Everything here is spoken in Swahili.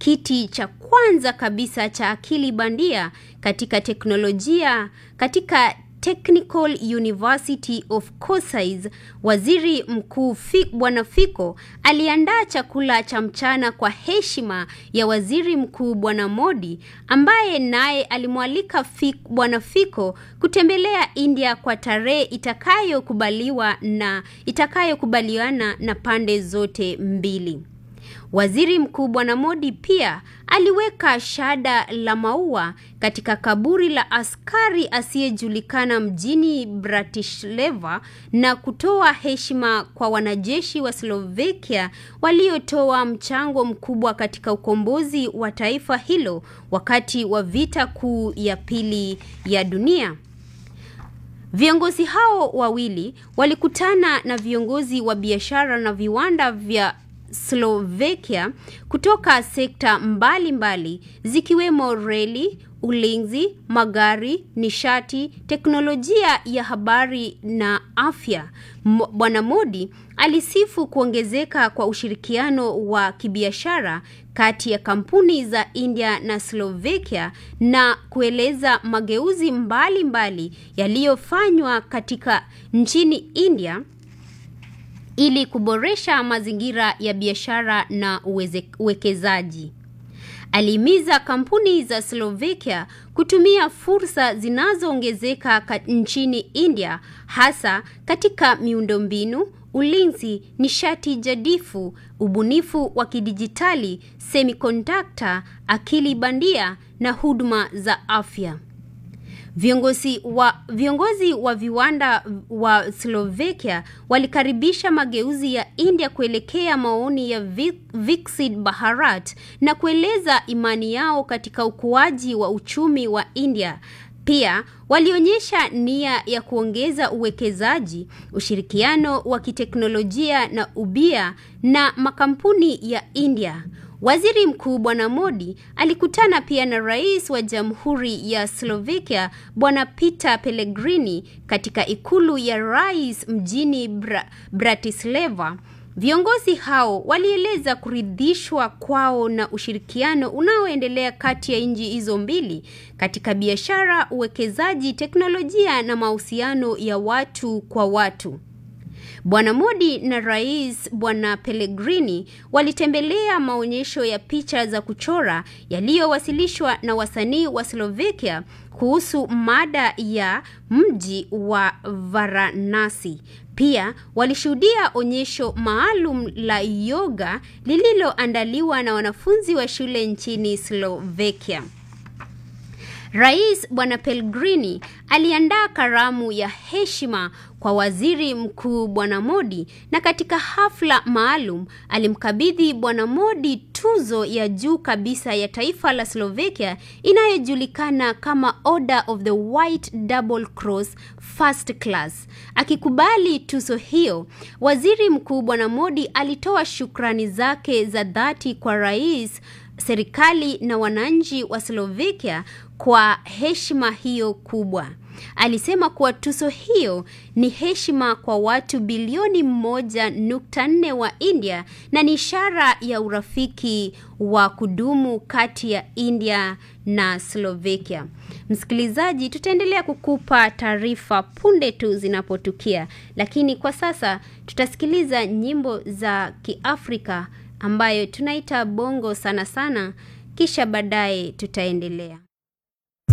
kiti cha kwanza kabisa cha akili bandia katika teknolojia katika Technical University of Cossais, waziri mkuu Bwana Fiko aliandaa chakula cha mchana kwa heshima ya waziri mkuu Bwana Modi, ambaye naye alimwalika Bwana Fiko kutembelea India kwa tarehe itakayokubaliwa na itakayokubaliana na pande zote mbili. Waziri Mkuu Bwana Modi pia aliweka shada la maua katika kaburi la askari asiyejulikana mjini Bratislava na kutoa heshima kwa wanajeshi wa Slovakia waliotoa mchango mkubwa katika ukombozi wa taifa hilo wakati wa vita kuu ya pili ya dunia. Viongozi hao wawili walikutana na viongozi wa biashara na viwanda vya Slovakia kutoka sekta mbalimbali mbali, zikiwemo reli, ulinzi, magari, nishati, teknolojia ya habari na afya. Bwana Modi alisifu kuongezeka kwa ushirikiano wa kibiashara kati ya kampuni za India na Slovakia na kueleza mageuzi mbalimbali yaliyofanywa katika nchini India ili kuboresha mazingira ya biashara na uwekezaji. Alihimiza kampuni za Slovakia kutumia fursa zinazoongezeka nchini India hasa katika miundombinu, ulinzi, nishati jadifu, ubunifu wa kidijitali, semiconductor, akili bandia na huduma za afya. Viongozi wa, viongozi wa viwanda wa Slovakia walikaribisha mageuzi ya India kuelekea maoni ya Viksit Bharat na kueleza imani yao katika ukuaji wa uchumi wa India. Pia walionyesha nia ya kuongeza uwekezaji, ushirikiano wa kiteknolojia na ubia na makampuni ya India. Waziri Mkuu Bwana Modi alikutana pia na Rais wa Jamhuri ya Slovakia Bwana Peter Pellegrini katika ikulu ya Rais mjini Bra Bratislava. Viongozi hao walieleza kuridhishwa kwao na ushirikiano unaoendelea kati ya nchi hizo mbili katika biashara, uwekezaji, teknolojia na mahusiano ya watu kwa watu. Bwana Modi na Rais Bwana Pellegrini walitembelea maonyesho ya picha za kuchora yaliyowasilishwa na wasanii wa Slovakia kuhusu mada ya mji wa Varanasi. Pia walishuhudia onyesho maalum la yoga lililoandaliwa na wanafunzi wa shule nchini Slovakia. Rais Bwana Pellegrini aliandaa karamu ya heshima kwa Waziri Mkuu Bwana Modi na katika hafla maalum alimkabidhi Bwana Modi tuzo ya juu kabisa ya taifa la Slovakia inayojulikana kama Order of the White Double Cross First Class. Akikubali tuzo hiyo, Waziri Mkuu Bwana Modi alitoa shukrani zake za dhati kwa rais serikali na wananchi wa Slovakia kwa heshima hiyo kubwa. Alisema kuwa tuzo hiyo ni heshima kwa watu bilioni moja nukta nne wa India na ni ishara ya urafiki wa kudumu kati ya India na Slovakia. Msikilizaji, tutaendelea kukupa taarifa punde tu zinapotukia, lakini kwa sasa tutasikiliza nyimbo za Kiafrika ambayo tunaita bongo sana sana, kisha baadaye tutaendelea.